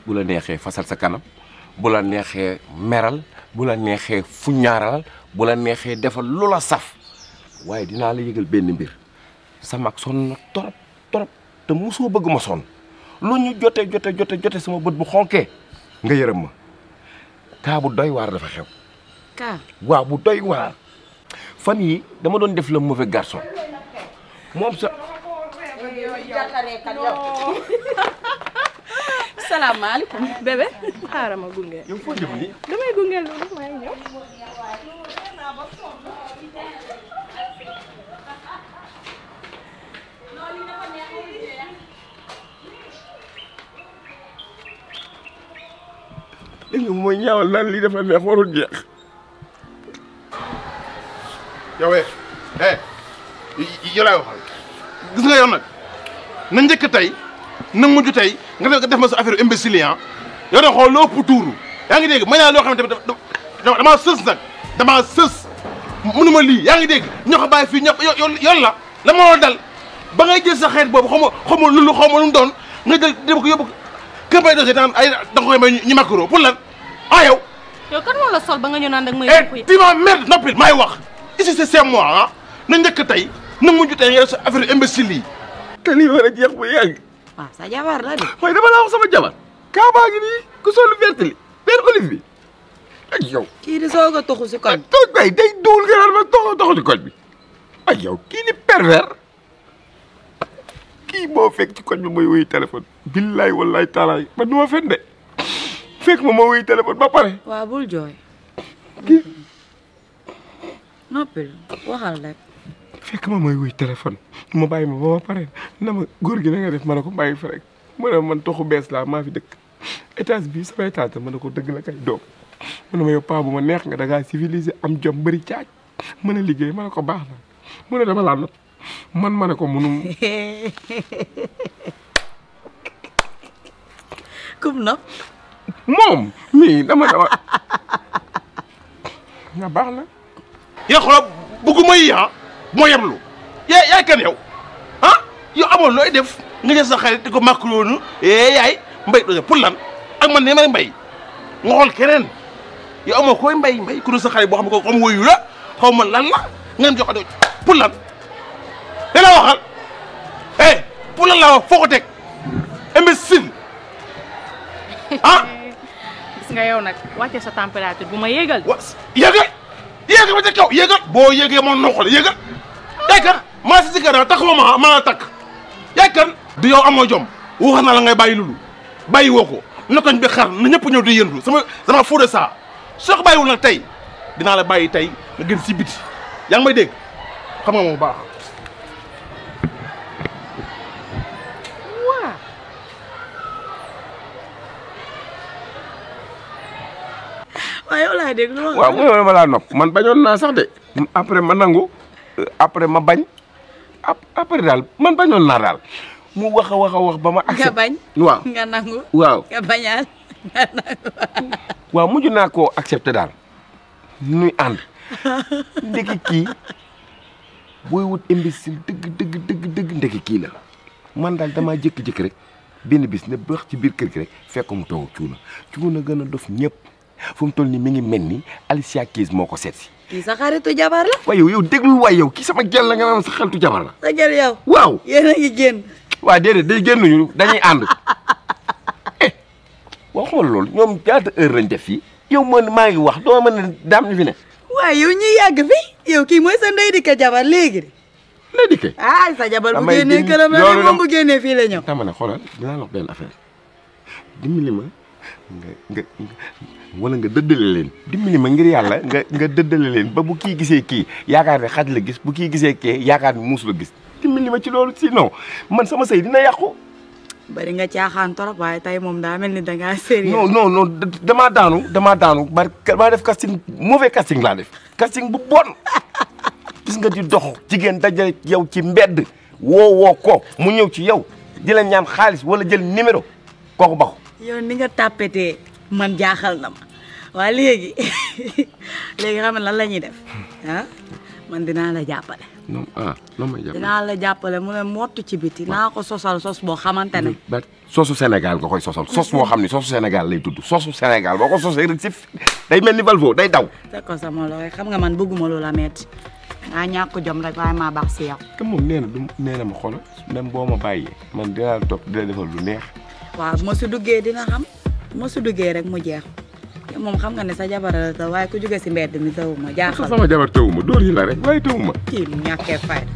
bu la neexee fasal sa kanam bu la neexee meral bu la neexee fuñaaral bu la neexee defal lu la saf waaye dinaa la yëgal benn mbir sa mag sonn na torop torop te mosoo bëgg ma sonn lu ñu jote jote jote jote sama bët bu xonkee nga yërëm ma kaa bu doy waar dafa xew kaa waaw bu doy waar fan yi dama doon def le mauvais garçon moom sa salaamaaleykum bébé xaaral ma gunge yow foo jëm nii damay gunge loolu maa ngi ñëw dégg nga mooy ñaawal naan lii dafa neex warul jeex yow eh eh yow laay waxal gis nga yow nag na njëkk tey na mujj tey nga def nga def ma sa affaire imbécile ah yow da xool loo ëpp tuuru yaa ngi dégg ma ñaan loo xam ne tamit dama damaa sës nag damaa sës mënuma lii yaa ngi dégg ñoo ko bàyyi fii ñëpp yow yow la la ma war dal ba ngay jël sa xeet boobu xaw ma xaw ma lu xaw ma lu mu doon nga jël dem ko yóbbu kër bay dosé daan ay da nga koy may ñu makaro pour lan ah yow yow kan moo la sol ba nga ñëw naan dag may eh tu ma merde noppil maay wax ici c'est c'est moi ah na njëkk tey na mujj tey nga def sa affaire imbécile yi te lii war a jeex bu yàgg waaw sa jabar la de mooy dama la wax sama jabar kaa baa ngi nii ku solu vert li vert olive bi ak yow kii di soog a toxu si koñ toog bay day duul nga naan ma toxo toxo ci koñ bi ak yow kii ni pervers kii moo fekk ci koñ bi mooy wuyu téléphone billaay wallaay taalaay man du ma fen de fekk ma ma wuyu téléphone ba pare waaw bul jooy kii noppil waxal rek fekk ma mooy wuyu téléphone ma bàyyi ma ba ma pare na ma góor gi na nga def ma ne ko bàyyi fa rek ma ne man toxu bees laa maa fi dëkk étage bii samay taata ma ne ko dëgg la kay doom mu ne ma yow paa bu ma neex nga da ngaa civilisé am jom bëri caaj mën a liggéey ma ne ko baax na mu ne dama laa nopp man ma ne ko munum kum na moom mii dama dama nga baax na yaa xoolal bëgguma yi ah moo yemlu yaay yaay kan yow ah yow amoon looy def nga jël sa xarit di ko macaroni eh yaay mbay dose pour lan ak man ne may mbay nga xool keneen yow amoo koy mbay mbay ku dul sa xarit boo xam ne ko xam woyu la xaw ma lan la ngeen jox ko pour lan da la waxal eh pour lan la wax foo ko teg imbécile ah gis nga yow nag wàcce sa température bu ma yéegal wa yéegal yéegal ba ca kaw yéegal boo yéegee moom noqale yéegal yaay kan maa si si kër takk ma ma maa takk yaay kan di yow amoo jom wax naa la ngay bàyyi lulu bàyyi woo ko na koñ bi xar na ñëpp ñëw di yëndu sama sama fou de ça soo ko bàyyiwul nag tey dinaa la bàyyi tey nga gën si biti yaa ngi may dégg xam nga moom baax waa waaw yow laay dégg lu waaw mu ne ma laa nopp man bañoon naa sax de après ma nangu après ma bañ ap- après daal man bañoon naa daal mu wax a wax a wax ba ma nga accepté bañ waaw nga nangu waaw nga bañaal nga nangu waaw mujj naa koo accepté daal nuy ànd ndeki kii booy wut imbécile dëgg dëgg dëgg dëgg ndeki kii la man daal damaa jékki-jékki rek benn bis ne bax ci biir kër gi rek fekk mu toog cuuna cuuna gën a dof ñëpp fu mu toll nii mi ngi mel ni Alicia Keys moo ko seet si kii sa xaritu jabar la waaye yow yow déglul waay yow kii sama gel la nga naan sa xeltu jabar la sa jël yow waaw yéen a ngi génn waaw déedéet day génnuñu dañuy ànd eh waaw xamal loolu ñoom ñaata heure lañ def fii yow man maa ngi wax doo mën ne daam ñu fi ne waaye yow ñuy yàgg fi yow kii mooy sa ndey di ka jabar léegi de lay dikkee ah sa jabar bu Damay génnee dindi- këram la loolu ne moom dam- bu génnee fii la ñëw dama ne xoolal dinaa la wax benn affaire dimbali ma nga nga nga- wala nga dëddale leen dimbali ma ngir yàlla nga nga dëddale leen ba bu kii gisee kii yaakaar ne xaj la gis bu kii gisee kee yaakaar ne muus la gis dimbali ma ci loolu sinon man sama sëy dina yàqu bari nga caaxaan torop waaye tey moom daa mel ni dangaa sérieux non non non d- damaa daanu damaa daanu bar maa def casting mauvais casting laa def casting bu bon gis nga di dox jigéen dajale yow ci mbedd woo woo ko mu ñëw ci yow di la ñaan xaalis wala jël numéro kooku baxu yow ni nga tàppetee man jaaxal na ma waa léegi léegi xam nga lan la ñuy def ah man dinaa la jàppale non ah non may jàpp dinaa la jàppale mu ne mottu ci biti naa ko sosal sos boo xamante ne ba soosu Sénégal nga koy sosal sos boo xam ne soosu Sénégal lay tudd soosu Sénégal boo ko sosee rek si day mel ni Valvo day daw teg ko sama loxo xam nga man bëgguma lu la metti ngaa ñàkk jom rek waaye maa baax si yow te moom nee na du nee na ma xoolal même boo ma bàyyee man dinaa la topp dina defal lu neex waaw bu ma si duggee dina xam bu ma si duggee rek mu jeex te moom xam nga ne sa jabar la taw waaye ku jóge si mbedd mi taw ma sa jaaxal sama jabar tawuma dóor yi la rek waaye tawuma kii mu ñàkkee fayda